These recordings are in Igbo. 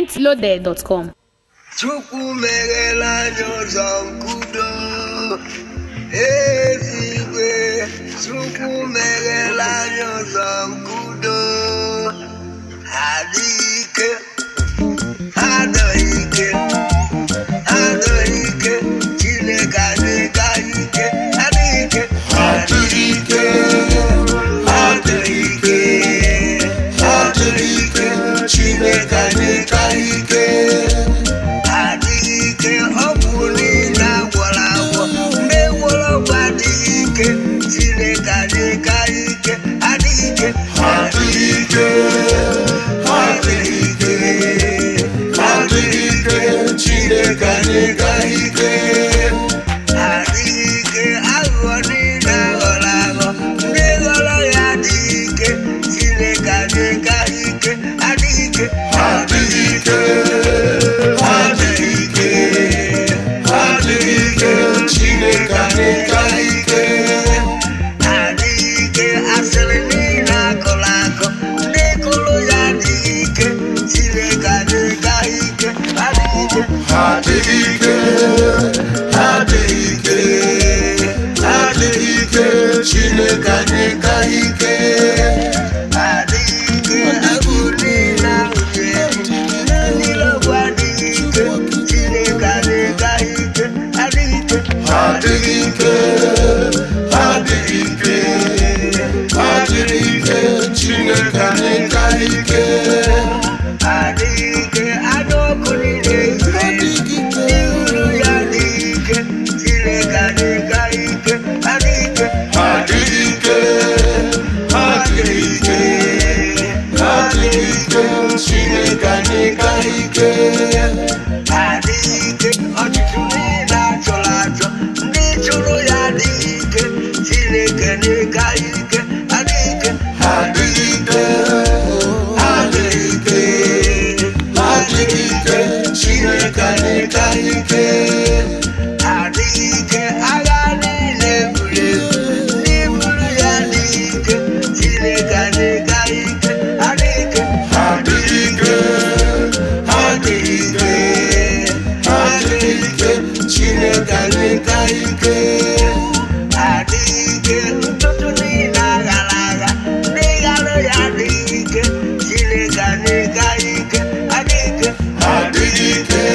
mintloaded.com. Chukwu meghela anyị ụzọ nkudo ezigwe Chukwu meghela anyị ụzọ nkudo adịghị ike adịghị ike adịghị ike Chineke adịghị ike adịghị ike adịghị ike adịghị ike adịghị ike Chineke adịghị ike adịghị ike ọ bụ niile agwọrọ agwọ ndị gwọrọ ọgwụ adịghị ike Chineke adịghị ike adịghị ike adịghị ike adịghị ike adịghị ike Chineke adịghị ike adịghị ike aghụghọ niile aghọrọ aghọ ndị ghọrọ ya adịghị ike Chineke adịghị ike adịghị ike adịghị ike adịghị ike adịghị ike Chineke adịghị ike adịghị ike asịrị niile akụrụ akụ ndị kụrụ ya adịghị ike Chineke adịghị ike adịghị ike adịghị ike adịghị ike adịghị ike Chineke adịghị ike adịghị ike agụ niile ahụ ga-eji ndị niile ọgwụ adịghị ike Chineke adịghị ike adịghị ike adịghị ike adịghị ike adịghị ike Chineke adịghị ike adịghị ike anụ ọkụ niile adịghị ike ihuru ya adịghị ike Chineke adịghị ike adịghị ike adịghị ike adịghị ike adịghị ike Chineke adịghị ike adịghị ike ọchịchị niile achọrọ achọ ndị chụrụ ya adịghị ike Chineke adịghị ike adịghị ike adịghị ike adịghị ike adịghị ike Chineke adịghị ike adịghị ike agha niile buru ebu ndị buru ya adịghị ike Chineke adịghị ike adịghị ike adịghị ike adịghị ike adịghị ike Chineke adịghị ike adịghị ike ntụtụ niile aghara agha ndị ghara ya adịghị ike Chineke adịghị ike adịghị ike adịghị ike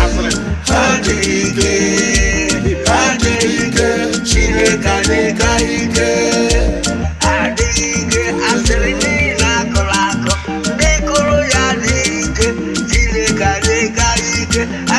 adịghị ike adịghị ike Chineke adịghị ike adịghị ike asịrị niile akụrụ akụ ndị kụrụ ya adịghị ike Chineke adịghị ike